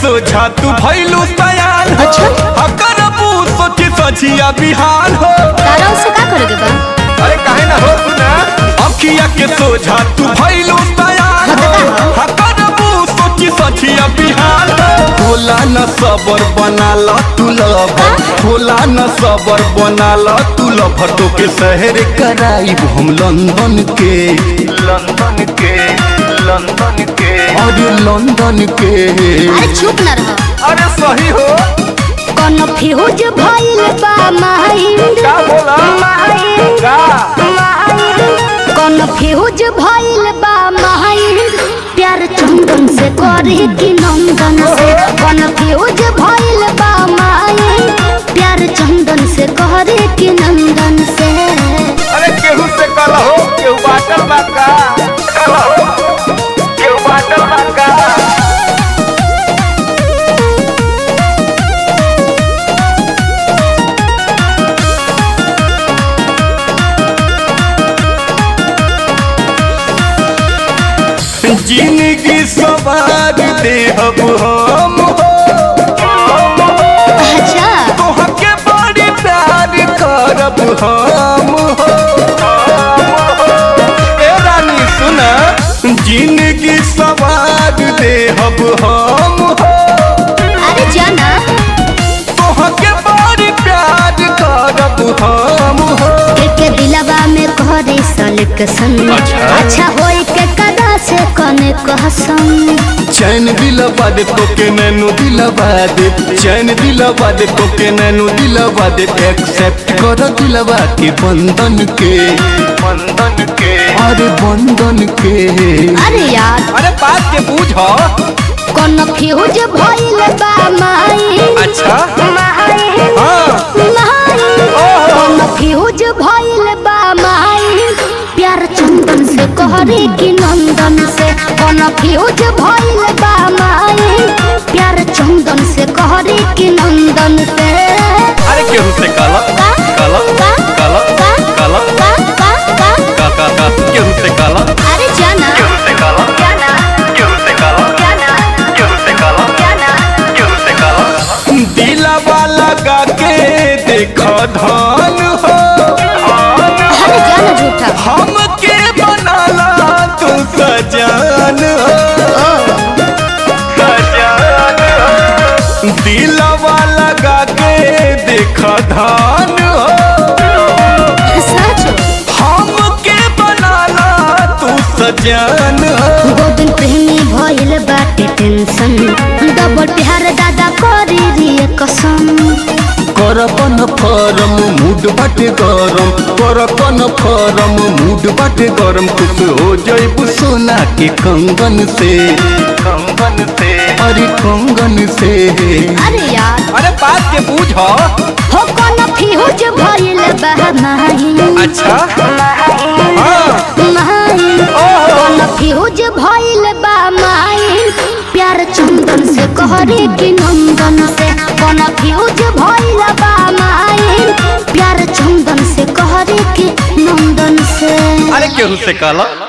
सोझा तू भैलू सयान हो अच्छा। हकरबू सोची सझिया बिहान हो तारा उससे का करोगे बा अरे काहे ना हो सुना अखिया के सोझा तू भैलू सयान हो हकरबू सोची सझिया बिहान हो होला न सबर बना ल तू लभर होला न सबर बना ल तू लभर तो के शहर कराइब हम लंदन के लंदन के लंदन के अरे लंदन के अरे चुप ना रहो अरे सही हो कोनो फ्यूज भइल बा माइंड का बोला का कोनो फ्यूज भइल बा माइंड प्यार चंदन से करे कि नंदन से कोनो फ्यूज भइल बा माइंड प्यार चंदन से करे कि नंदन से अरे केहू से कल हो केहू बाटल बा का कल हो केहू बाटल बा का जिंदगी सवार दे हम हम अच्छा तोहके बड़ी प्यार करब हम हो ए रानी सुना जिंदगी सवार दे हम हम हो अरे जाना तोहके बड़ी प्यार करब हम हो के दिलवा में करे सलेक्शन अच्छा। अच्छा होई के कदा से कने कहसन चैन दिलवा दे तोके नैनो दिलवा दे चैन दिलवा दे तोके नैनो दिलवा दे एक्सेप्ट कर दिलवा के बंधन के बंधन के अरे बंधन के अरे यार अरे बात के बूझ कौन फ्यूज भइल बा माई अच्छा माई हाँ माई कौन फ्यूज भइल बा माई प्यार चंदन से कहरे कि नंदन से कौन फ्यूज भइल बा माई प्यार चंदन से कहरे कि नंदन से अरे केहू से काला का काला का काला का काला का का का का का का केहू से काला अरे जाना केहू से काला जाना केहू से काला जाना केहू से काला जाना केहू से काला दिलवा लगा के देख धान हो अरे जाना झूठा हमके बनाला तू सजान हो सजान हो दिलवा लगा के देख धान हो सच हमके बनाला तू सजान हो गोविंद प्रेमी भइल बाटे टेंशन डबल प्यार दादा करी रे कसम करपन फरम मूड बाटे गरम करपन फरम मूड बाटे गरम खुश हो जैबू सोना के कंगन से कंगन से अरे कंगन से अरे यार अरे बात के बूझ हो कौन फ्यूज भइल बा माही अच्छा हाँ माही कौन फ्यूज भइल बा माही प्यार चंदन से कहरे कि नंदन से कौन फ्यूज भइल बा माही प्यार चंदन से कहरे कि नंदन से अरे केहू से काला